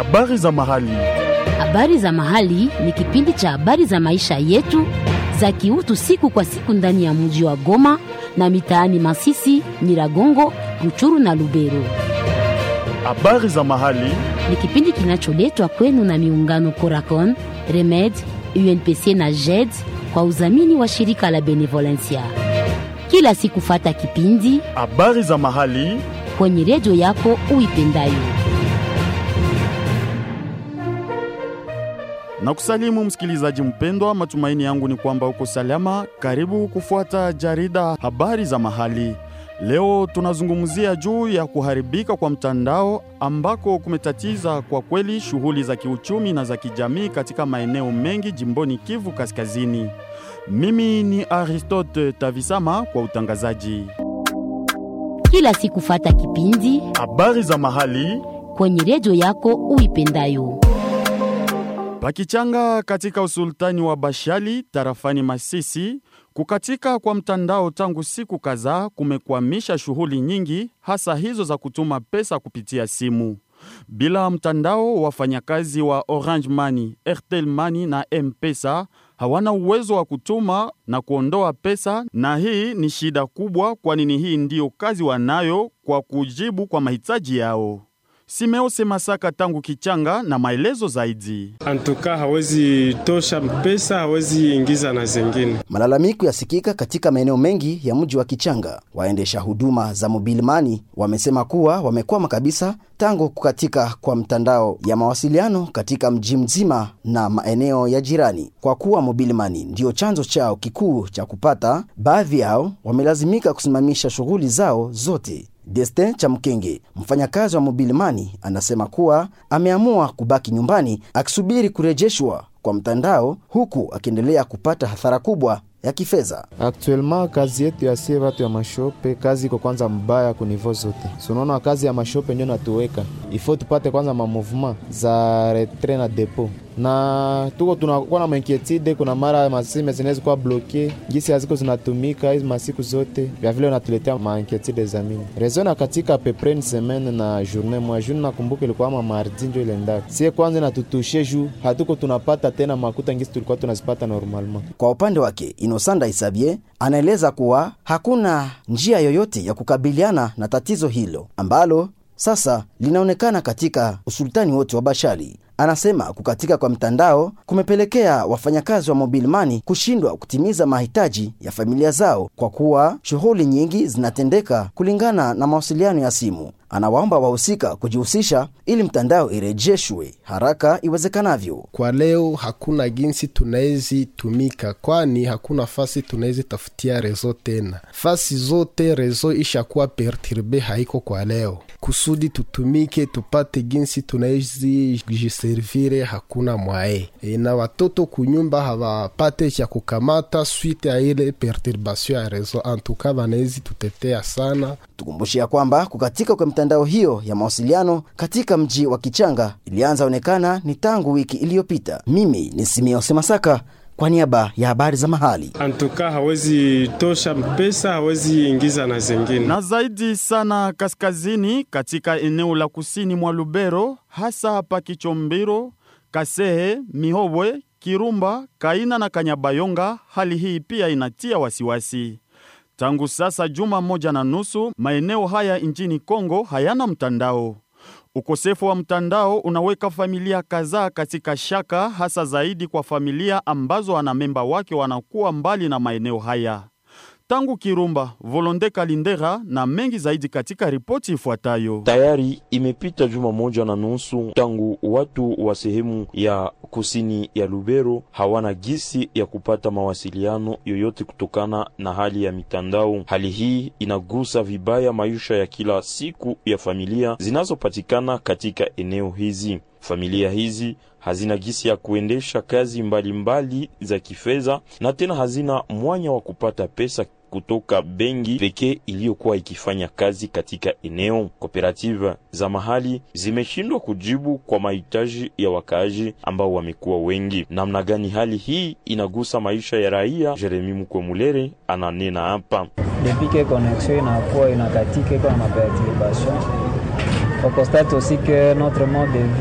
Habari za mahali. Habari za mahali ni kipindi cha habari za maisha yetu za kiutu siku kwa siku ndani ya mji wa Goma na mitaani Masisi, Nyiragongo, Ruchuru na Lubero. Habari za mahali. Ni kipindi kinacholetwa kwenu na miungano Coracon, Remed, UNPC na JED kwa udhamini wa shirika la Benevolencia. Kila siku fata kipindi Habari za mahali. kwenye redio yako uipendayo. Na kusalimu msikilizaji mpendwa, matumaini yangu ni kwamba uko salama. Karibu kufuata jarida habari za mahali. Leo tunazungumzia juu ya kuharibika kwa mtandao ambako kumetatiza kwa kweli shughuli za kiuchumi na za kijamii katika maeneo mengi jimboni Kivu Kaskazini. Mimi ni Aristote Tavisama kwa utangazaji. Kila siku fata kipindi Habari za mahali kwenye redio yako uipendayo. Pakichanga katika usultani wa Bashali tarafani Masisi, kukatika kwa mtandao tangu siku kadhaa kumekwamisha shughuli nyingi, hasa hizo za kutuma pesa kupitia simu. Bila mtandao, wafanyakazi wa Orange Money, Airtel Money na M-Pesa hawana uwezo wa kutuma na kuondoa pesa, na hii ni shida kubwa, kwani ni hii ndiyo kazi wanayo kwa kujibu kwa mahitaji yao. Simeose Masaka tangu Kichanga na maelezo zaidi. Antuka hawezi tosha pesa, hawezi ingiza na zingine. Malalamiko yasikika katika maeneo mengi ya mji wa Kichanga. Waendesha huduma za mobile money wamesema kuwa wamekwama kabisa tangu kukatika kwa mtandao ya mawasiliano katika mji mzima na maeneo ya jirani. Kwa kuwa mobile money ndiyo chanzo chao kikuu cha kupata, baadhi yao wamelazimika kusimamisha shughuli zao zote. Destin Chamkenge, mfanyakazi wa Mobile Money, anasema kuwa ameamua kubaki nyumbani akisubiri kurejeshwa kwa mtandao, huku akiendelea kupata hasara kubwa ya kifedha. Actuellement kazi yetu ya sie watu ya mashope, kazi iko kwanza mbaya ku niveau zote. Sunaona kazi ya mashope ndio natuweka ifo tupate kwanza ma mouvement za retrait na depot na tuko tunakuwa na mainquiétude. Kuna mara masime zinaweza kuwa bloke gisi haziko zinatumika hizi masiku zote, vya vile unatuletea mainquiétude za mini rezo na katika pepre ni semaine na journée mwa journée. Nakumbuka ilikuwa ama mardi ndio ile ndaka sie kwanza natutushe juu hatuko tunapata tena makuta ngisi tulikuwa tunazipata normalement. Kwa upande wake Inosanda Isabie anaeleza kuwa hakuna njia yoyote ya kukabiliana na tatizo hilo ambalo sasa linaonekana katika usultani wote wa Bashali. Anasema kukatika kwa mtandao kumepelekea wafanyakazi wa Mobile Money kushindwa kutimiza mahitaji ya familia zao kwa kuwa shughuli nyingi zinatendeka kulingana na mawasiliano ya simu. Anawaomba wahusika kujihusisha ili mtandao irejeshwe haraka iwezekanavyo. Kwa leo hakuna jinsi tunawezi tumika, kwani hakuna fasi tunawezi tafutia rezo tena. Fasi zote rezo ishakuwa perturbe, haiko kwa leo. Kusudi tutumike tupate jinsi tunawezi jiservire, hakuna mwae e, na watoto kunyumba hawapate cha kukamata swite ya ile perturbation ya rezo. Antuka wanawezi tutetea sana. Tukumbushia kwamba kukatika kwa mitandao hiyo ya mawasiliano katika mji wa Kichanga ilianza onekana ni tangu wiki iliyopita. Mimi ni Simeose Masaka kwa niaba ya habari za mahali. Antuka hawezi tosha pesa, hawezi ingiza na zingine. Na zaidi sana kaskazini katika eneo la kusini mwa Lubero, hasa hapa Kichombiro, Kasehe, Mihobwe, Kirumba, Kaina na Kanyabayonga, hali hii pia inatia wasiwasi. Tangu sasa juma moja na nusu, maeneo haya nchini Kongo hayana mtandao. Ukosefu wa mtandao unaweka familia kadhaa katika shaka, hasa zaidi kwa familia ambazo wanamemba wake wanakuwa mbali na maeneo haya. Tangu Kirumba, Volonde Kalindera na mengi zaidi katika ripoti ifuatayo. Tayari imepita juma moja na nusu tangu watu wa sehemu ya kusini ya Lubero hawana gisi ya kupata mawasiliano yoyote kutokana na hali ya mitandao. Hali hii inagusa vibaya maisha ya kila siku ya familia zinazopatikana katika eneo hizi. Familia hizi hazina gisi ya kuendesha kazi mbalimbali mbali za kifedha na tena hazina mwanya wa kupata pesa kutoka benki pekee iliyokuwa ikifanya kazi katika eneo. Kooperative za mahali zimeshindwa kujibu kwa mahitaji ya wakaaji ambao wamekuwa wengi. Namna gani hali hii inagusa maisha ya raia? Jeremi Mukwemulere ananena hapa. depuis que connexion inakuwa inakatika iko na maperturbation on constate aussi que notre mode de vie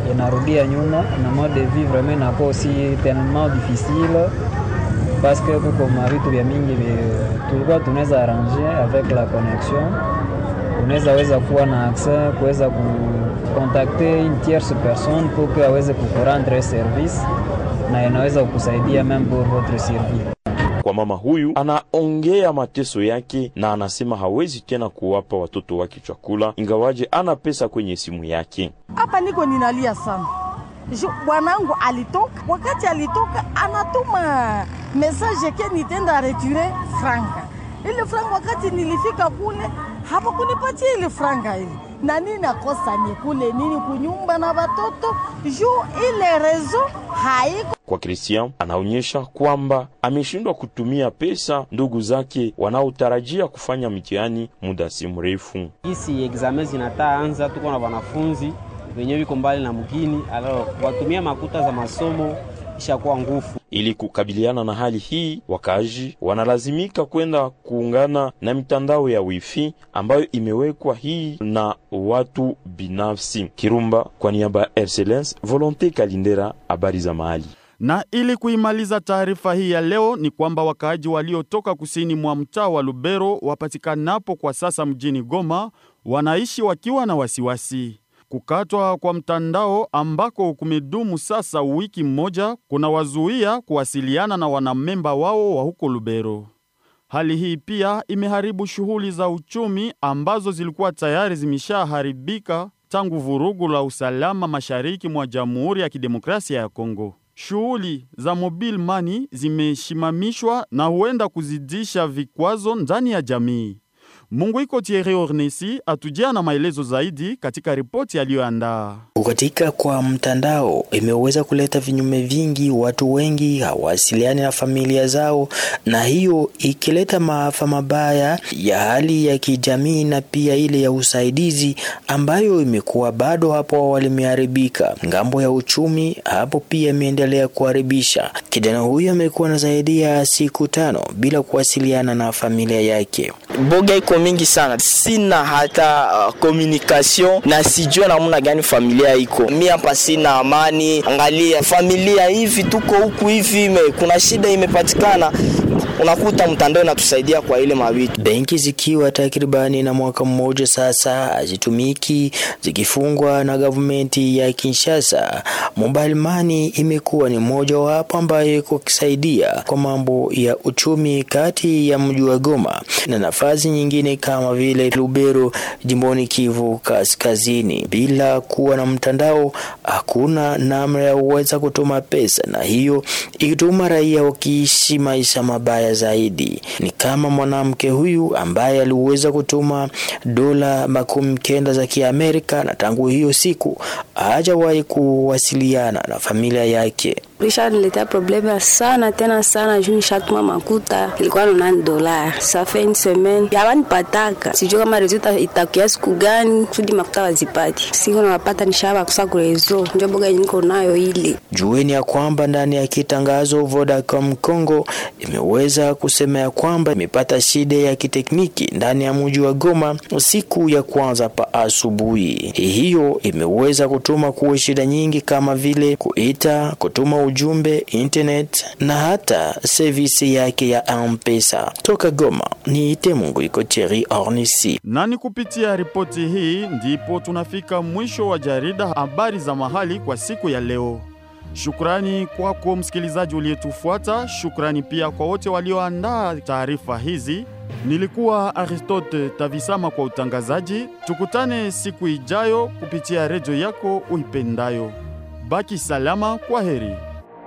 inarudia nyuma na mode de vie vraiment inakuwa aussi tellement difficile parce que kuko mavitu vya mingi vi- tulikuwa tunaweza arrange avec la connexion unaweza weza kuwa na accès kuweza kukontakte une tierce personne pour que aweze kukurendre service na inaweza kukusaidia même pour votre survie Kwa mama huyu anaongea mateso yake na anasema hawezi tena kuwapa watoto wake chakula ingawaje ana pesa kwenye simu yake. hapa niko ninalia sana Ju- bwanangu alitoka wakati alitoka anatuma message ke nitenda reture franka ile franka wakati nilifika kule hapakunipatia ile franka ile na nini nakosa nikule nini kunyumba na watoto juu ile rezo haiko Kwa Christian anaonyesha kwamba ameshindwa kutumia pesa ndugu zake wanaotarajia kufanya mitihani muda si mrefu. Hisi examen zinataa anza, tuko na wanafunzi wenyewe wiko mbali na mgini, alo watumia makuta za masomo ishakuwa nguvu. Ili kukabiliana na hali hii, wakaaji wanalazimika kwenda kuungana na mitandao ya wifi ambayo imewekwa hii na watu binafsi. Kirumba kwa niaba ya Excellence Volonte Kalindera, habari za mahali. Na ili kuimaliza taarifa hii ya leo ni kwamba wakaaji waliotoka kusini mwa mtaa wa Lubero wapatikanapo kwa sasa mjini Goma wanaishi wakiwa na wasiwasi. Kukatwa kwa mtandao ambako kumedumu sasa wiki mmoja kunawazuia kuwasiliana na wanamemba wao wa huko Lubero. Hali hii pia imeharibu shughuli za uchumi ambazo zilikuwa tayari zimeshaharibika tangu vurugu la usalama mashariki mwa Jamhuri ya Kidemokrasia ya Kongo. Shughuli za mobile money zimeshimamishwa na huenda kuzidisha vikwazo ndani ya jamii. Munguiko Thierry Ornesi atujia na maelezo zaidi katika ripoti aliyoandaa. Kukatika kwa mtandao imeweza kuleta vinyume vingi, watu wengi hawasiliani na familia zao, na hiyo ikileta maafa mabaya ya hali ya kijamii na pia ile ya usaidizi ambayo imekuwa bado hapo awali imeharibika. Ngambo ya uchumi hapo pia imeendelea kuharibisha. Kijana huyu amekuwa na zaidi ya siku tano bila kuwasiliana na familia yake. boga iko mingi sana, sina hata uh, communication na sijue namna gani familia iko. Mi hapa sina amani, angalia familia hivi, tuko huku hivi, ime, kuna shida imepatikana, unakuta mtandao inatusaidia kwa ile mavitu. Benki zikiwa takribani na mwaka mmoja sasa hazitumiki zikifungwa na gavumenti ya Kinshasa. Mobile money imekuwa ni moja wapo ambayo iko kisaidia kwa mambo ya uchumi kati ya mji wa Goma na nafasi nyingine kama vile Lubero jimboni Kivu Kaskazini. Bila kuwa na mtandao, hakuna namna ya kuweza kutuma pesa, na hiyo ikituma raia wakiishi maisha mabaya zaidi. Ni kama mwanamke huyu ambaye aliweza kutuma dola makumi kenda za Kiamerika, na tangu hiyo siku hajawahi kuwasiliana na familia yake. Lishaniletea probleme sana tena sana juu nishatuma makuta ilikuwa nonani dolar safe une semaine yawanipataka sijui kama rezo itakia siku gani kusudi makuta wazipati siku nawapata nishaba kusa kurezo njo boga niko nayo ile Jueni ya kwamba ndani ya kitangazo Vodacom Congo imeweza kusema ya kwamba imepata shida ya kitekniki ndani ya mji wa Goma siku ya kwanza pa asubuhi. Hiyo imeweza kutuma kuwe shida nyingi kama vile kuita, kutuma ujumbe, internet na hata servisi yake ya M-Pesa. Toka Goma ni ite Mungu iko Thierry Ornisi. Na ni kupitia ripoti hii ndipo tunafika mwisho wa jarida habari za mahali kwa siku ya leo. Shukrani kwako msikilizaji uliyetufuata. Shukrani pia kwa wote walioandaa taarifa hizi. Nilikuwa Aristote Tavisama kwa utangazaji. Tukutane siku ijayo kupitia redio yako uipendayo. Baki salama, kwa heri.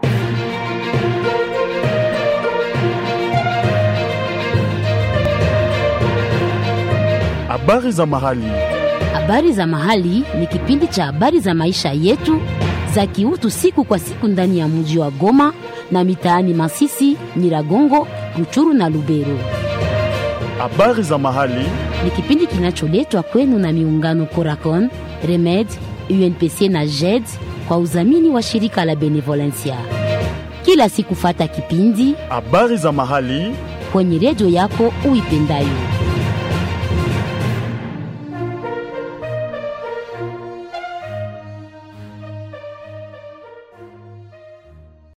Habari za mahali. Habari za mahali ni kipindi cha habari za maisha yetu za kiutu siku kwa siku ndani ya mji wa Goma na mitaani Masisi, Nyiragongo, Ruchuru na Lubero. Habari za mahali Ni kipindi kinacholetwa kwenu na miungano Coracon, Remed, UNPC na JED kwa udhamini wa shirika la Benevolencia. Kila siku fata kipindi habari za mahali kwenye redio yako uipendayo.